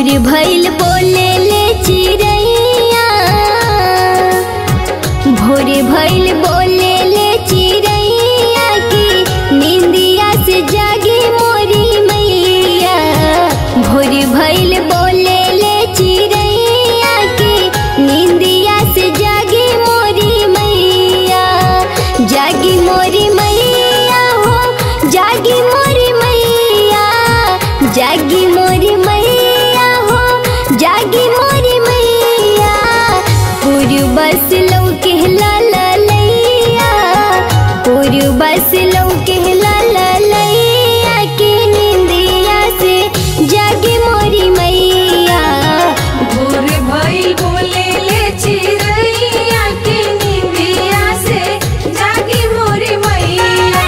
भोर भइल बोले ले चिड़ैया भोर भइल बोले ले चिड़ैया की निंदिया से जागी मोरी मैया भोर भइल बोले ले चिड़ैया की निंदिया से जागी मोरी मैया जागी मोरी मैया हो जागी मोरी मैया जागी मोरी मैया हो जागी मोरी मैया पूरी बस लौके ला लैया पूरी बस लौके ला लैया के निंदिया से जागी मोरी मैया भोर भइल बोले ले चिड़ैया के निंदिया से जागी मोरी मैया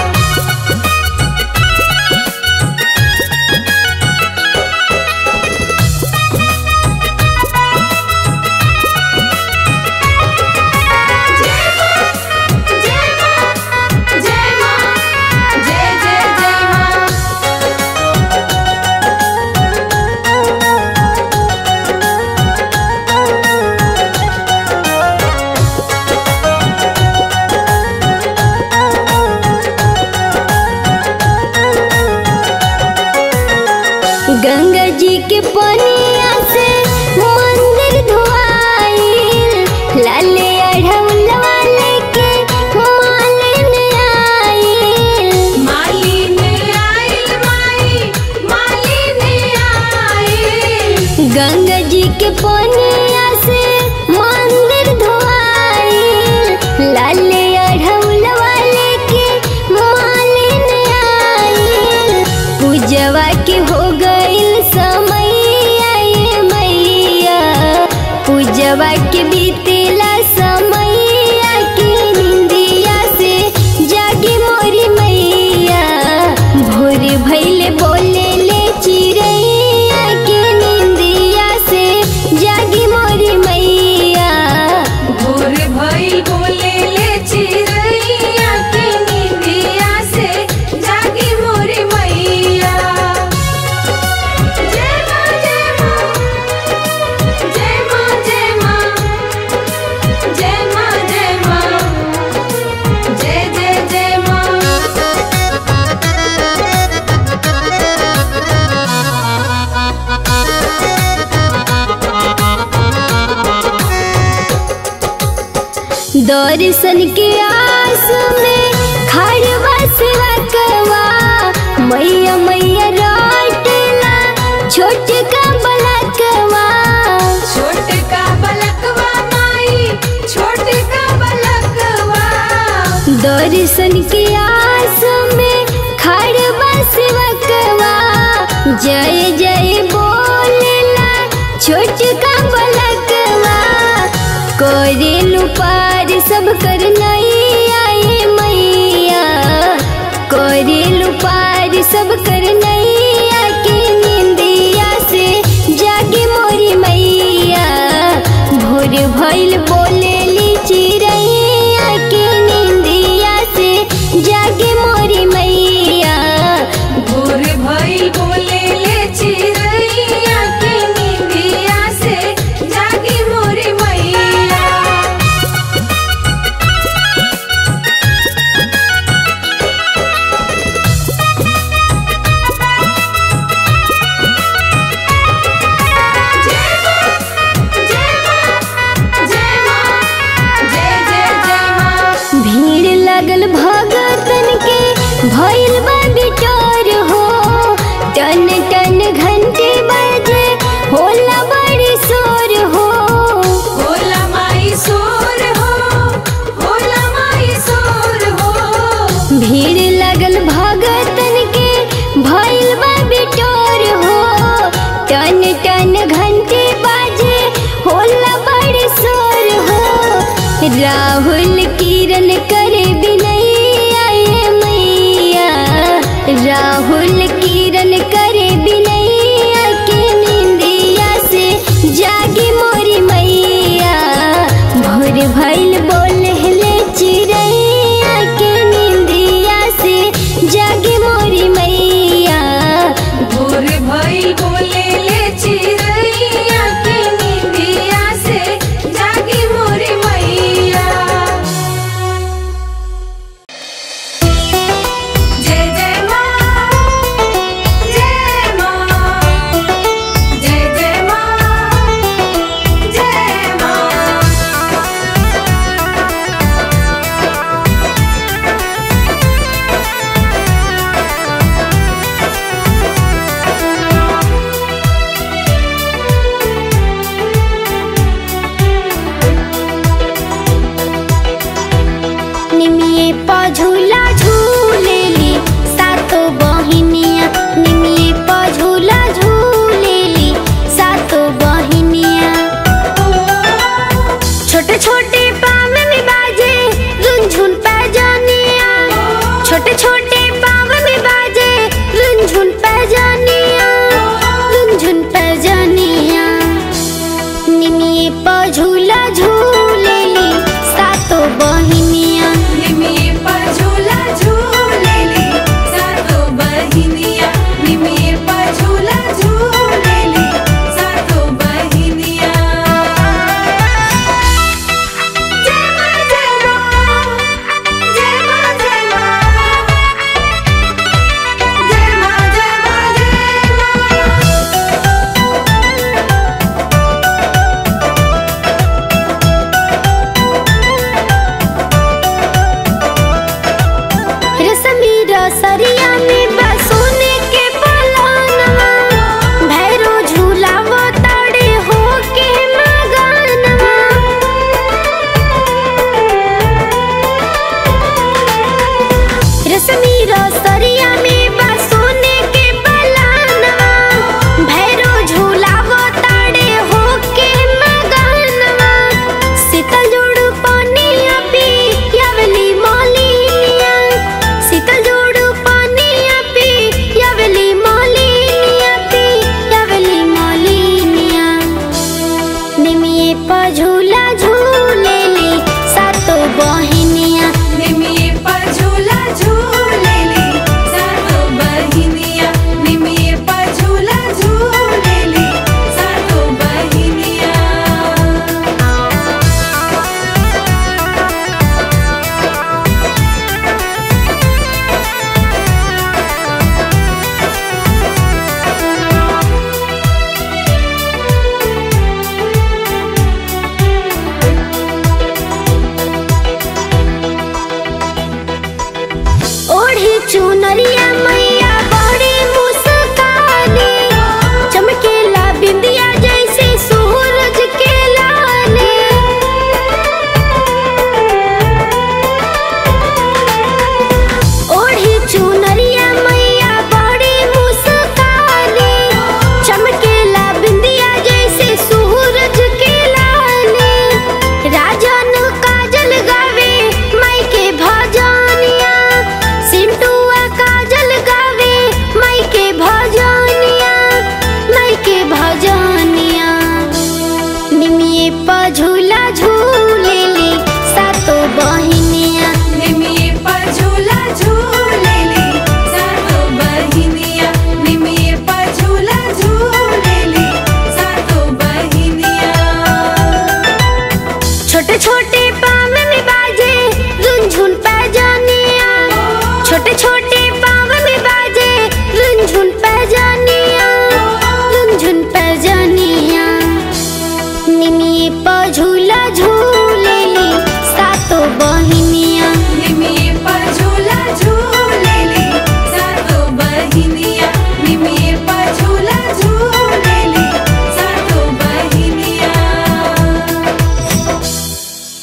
जय मां जय मां जय मां जय जय जय मां गंगा जी के पनिया से मंदिर धोआइल लाले अढ़ौलवा लेके मालिन आइल मालिन आइल माई मालिन आइल गंगा जी के पनिया से मंदिर धोआइल लाले अढ़ौलवा लेके मालिन आइल पूजवा के हो गइल समय आए मैया पूजवा के बीतेला समय के निंदिया से जागी मोरी मैया भोर भइले बोले ले चिड़ैया के निंदिया से जागी मोरी मैया भोर भइल बोले ले चिड़ैया के निंदिया से जागी मोरी मैया जय मां जय मां जय मां जय मां जय मां जय मां जय जय जय मां दर्शन के आस में खड़वा से रखवा मैया मैया राटला छोट का बलकवा छोट का बलकवा माई छोट का बलकवा दर्शन के आस में खड़वा से रखवा जय जय बोलला छोट का बलकवा करेलु पार सब कर नहीं आए मैया करेलु पार सब कर नहीं आके निंदिया से जागे मोरी मैया भोर भइल बोले ली चिड़ैया के निंदिया से जागे मोरी मैया भोर भइल बोले ले चिड़ैया के निंदिया से जागी मोरी मैया जय मां जय मां जय मां जय जय जय मां भीड़ लगल भगतन के भइल बा बिटोर हो टन टन घंटे बजे होला बड़ी शोर हो होला माई सोर हो होला माई सोर हो भीड़ लगल भगतन के भइल बा बिटोर हो टन टन घंटे बाजे होला बड़ी शोर हो राहुल किरण करे बिनैया ये मैया राहुल